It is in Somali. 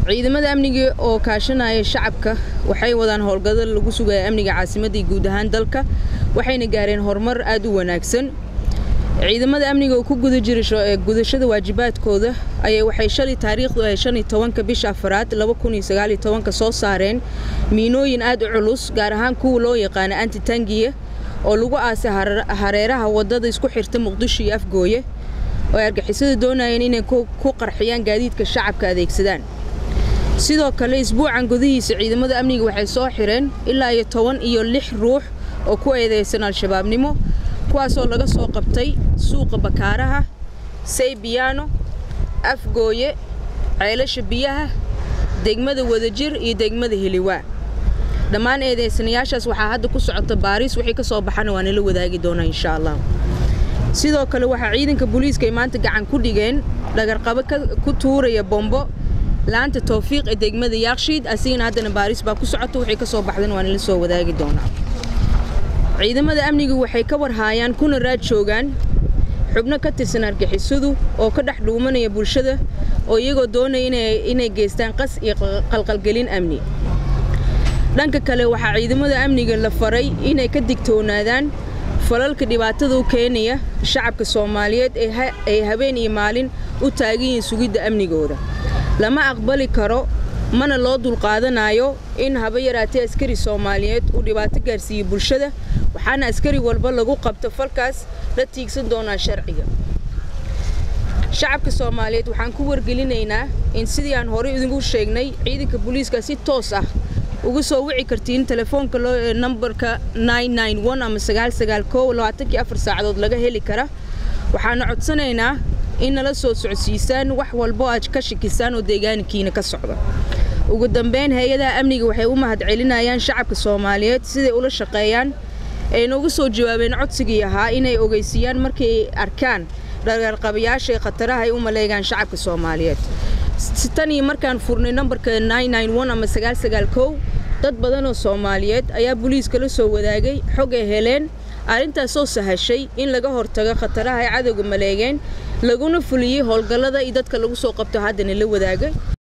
ciidamada amniga oo kaashanaya shacabka waxay wadaan howlgado lagu sugaya amniga caasimadda iyo guud ahaan dalka waxayna gaareen horumar aad u wanaagsan ciidamada amniga oo ku guda jira gudashada waajibaadkooda ayay waxay shalay taariikhdu ahay shan iyo tobanka bisha afaraad laba kun iyo sagaal iyo tobanka soo saareen miinooyin aad u culus gaar ahaan kuwa loo yaqaana antitangiya oo lagu aasay hareeraha wadada isku xirta muqdisho iyo afgooye oo ay argixisada doonayeen inay ku qarxiyaan gaadiidka shacabka adeegsadaan sidoo kale isbuucan gudihiisa ciidamada amniga waxay soo xireen ilaa iyo toban iyo lix ruux oo ku eedeysan al-shabaabnimo kuwaasoo laga soo qabtay suuqa bakaaraha saybiyaano afgooye ceelasha biyaha degmada wadajir iyo degmada heliwaa dhammaan eedeysanayaashaas waxaa hadda ku socota baariis wixii ka soo baxana waa nala wadaagi doonaa insha allah sidoo kale waxaa ciidanka booliiska ay maanta gacan ku dhigeen dhagarqabo ku tuuraya bombo laanta towfiiq ee degmada yaakshiid asigana haddana baariis baa ku socota wixii ka soo baxdan waa nala soo wadaagi doonaa ciidamada amnigu waxay ka warhaayaan kuna raad joogaan xubno ka tirsan argixisadu oo ka dhex dhuumanaya bulshada oo iyagoo doonaya inay geystaan qas iyo qalqalgelin amni dhanka kale waxaa ciidamada amniga la faray inay ka digtoonaadaan falalka dhibaatada u keenaya shacabka soomaaliyeed ay habeen iyo maalin u taagan yihiin sugidda amnigooda lama aqbali karo mana loo dulqaadanayo in haba yaraatee askari soomaaliyeed uu dhibaato gaarsiiyo bulshada waxaana askari walba lagu qabto falkaas la tiigsan doonaa sharciga shacabka soomaaliyeed waxaan ku wargelinaynaa in sidii aan horey idinku sheegnay ciidanka booliiska si toos ah uga soo wici kartiin telefoonka nambarka ama sagaalsagaalkooabaatankii afar saacadood laga heli kara waxaana codsanaynaa in nala soo socodsiisaan wax walbo aad ka shakisaan oo deegaankiina ka socda ugu dambeyn hay-adaha amniga waxay u mahadcelinayaan shacabka soomaaliyeed siday ula shaqeeyaan ayna uga soo jawaabeen codsigii ahaa inay ogeysiiyaan markay arkaan dhagarqabayaasha ee khataraha ay u maleegaan shacabka soomaaliyeed tan iyo markaan furnay nambarka ama dad badan oo soomaaliyeed ayaa booliiska la soo wadaagay xog ay heleen arrintaasoo sahashay in laga hortago khataraha ay cadowga maleegeen laguna fuliyey howlgallada iyo dadka lagu soo qabto haddana la wadaagay